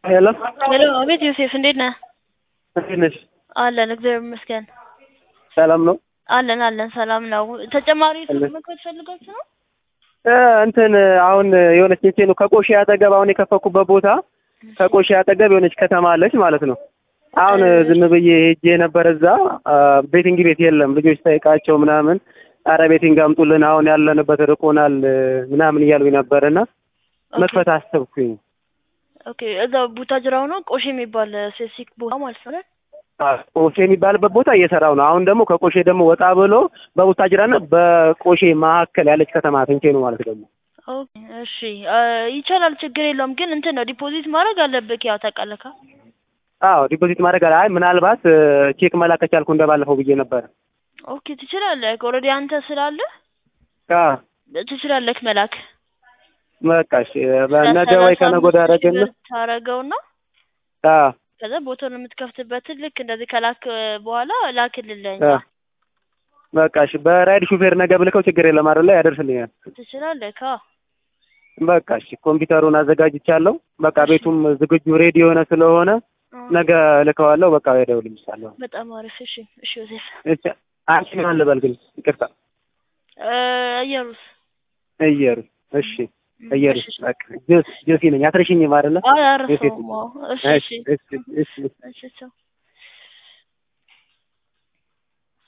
ሄሎ ሄሎ አቤት ዮሴፍ እንዴት ነህ? እንዴት ነሽ? አለን እግዚአብሔር ይመስገን። ሰላም ነው? አለን አለን ሰላም ነው። ተጨማሪ አለን። መክፈት ፈልጋችሁ ነው? እ እንትን አሁን የሆነች እንቼ ነው ከቆሼ አጠገብ አሁን የከፈኩበት ቦታ ከቆሼ አጠገብ የሆነች ከተማ አለች ማለት ነው። አሁን ዝም ብዬ ሄጄ ነበር እዛ አ፣ ቤቲንግ ቤት የለም። ልጆች ጠይቃቸው ምናምን አረ ቤቲንግ አምጡልን አሁን ያለንበት ርቆናል እ፣ ምናምን እያሉኝ ነበርና መክፈት አሰብኩኝ። ኦኬ እዛ ቡታጅራው ነው ቆሼ የሚባል ሴሲክ ቦታ ማለት ነው አይደል? አ፣ ቆሼ የሚባልበት ቦታ እየሰራው ነው። አሁን ደግሞ ከቆሼ ደግሞ ወጣ ብሎ በቡታጅራና በቆሼ መካከል ያለች ከተማ ትንቼ ነው ማለት ደግሞ ኦኬ እሺ አ፣ ይቻላል ችግር የለውም ግን እንትን ነው ዲፖዚት ማድረግ አለብህ ያው ታውቃለህ። አዎ ዲፖዚት ማድረግ አለ። አይ ምናልባት እ፣ ቼክ መላክ ከቻልኩ እንደባለፈው ብዬ ነበር። ኦኬ ትችላለህ። ኦልሬዲ አንተ ስላለህ አ ትችላለህ መላክ በቃ እሺ በነገ ወይ ከነገ ወዲያ አደረግን። ታረገውና አ ከዛ ቦታውን የምትከፍትበትን ልክ እንደዚህ ከላክ በኋላ ላክልልኝ አ በቃ እሺ በራይድ ሹፌር ነገ ብልከው ችግር የለም አይደለ? ያደርስልኛል። ትችላለህ። ካ በቃ እሺ ኮምፒውተሩን አዘጋጅቻለሁ። በቃ ቤቱም ዝግጁ ሬዲ የሆነ ስለሆነ ነገ ልከዋለሁ። በቃ እደውልልሻለሁ። በጣም አሪፍ። እሺ እሺ ዮሴፍ እሺ አንቺ ማን ልበል ግን? ይቅርታ እ፣ እየሩስ እየሩ። እሺ እየሩ እሺ፣ እሺ። በቃ ጆሲ ጆሲ ነኝ። አትረሽኝም አይደለ? አይ አረፈውም። አዎ። እሺ እሺ እሺ እሺ እሺ እሺ ቻው